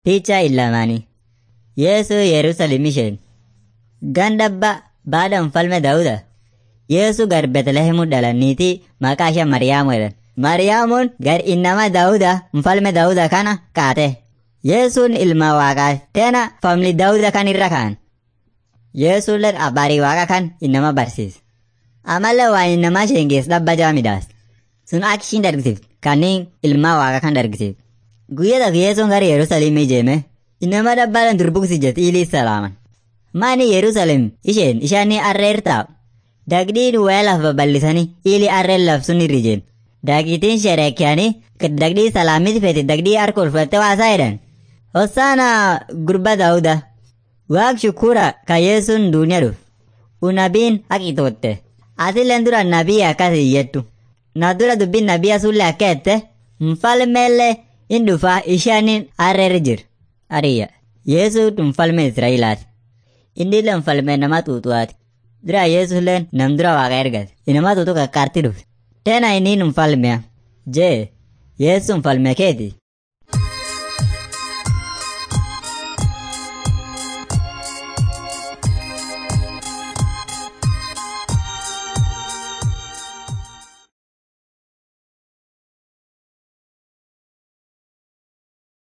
Picha illamani. Yesu Yerusalem isheen. Gandabba baada mfalme Dauda. Yesu gar Betlehemu dhalaniiti maqaa ishee Mariyaamu jedhan. Mariyaamuun gar innama Dauda mfalme Dauda kana kaate. Yesuun ilma waaqaa teena famili Dauda kan irra ka'an. Yesuulleen abbaarii waaqa kan innama barsiisa. Amallee waan innama sheengees dhabba jaa midaas. Sun akka ishiin dargisiifte kanneen ilma waaqa kan dargisiifte. Guyyaa tokko Yesuun gara Yerusaalem ijeeme innama dhabbaaleen durbuksi jette ilii salaaman. Maani Yerusaalem isheen ishaanii arreer taa'u. Dagdiin wayaa lafa bal'isanii ili arreen labsuun irra jeen. Daqiitiin shereekyaanii dagdii salaamiti feete dagdii harka ulfatte waasaa jedhan. Hosaana gurba Daawuda. Waaq shukura ka Yesuun duuniyaa dhuf. Unabiin haqitootte. Atilleen dura nabii akkas iyyettu. Na dura dubbiin nabii sullee akka jette mfalmeellee in dhufa ishaanin arreer jir. Ariya. Yesuun mfalme Israa'elaati. Innillee mfalme nama xuuxuwaati. Dura Yesuulleen nam dura waaqa ergate. Inama xuuxu kakkaarti dhufe. Tena inni mfalmea. Jee, Yesu mfalme keeti.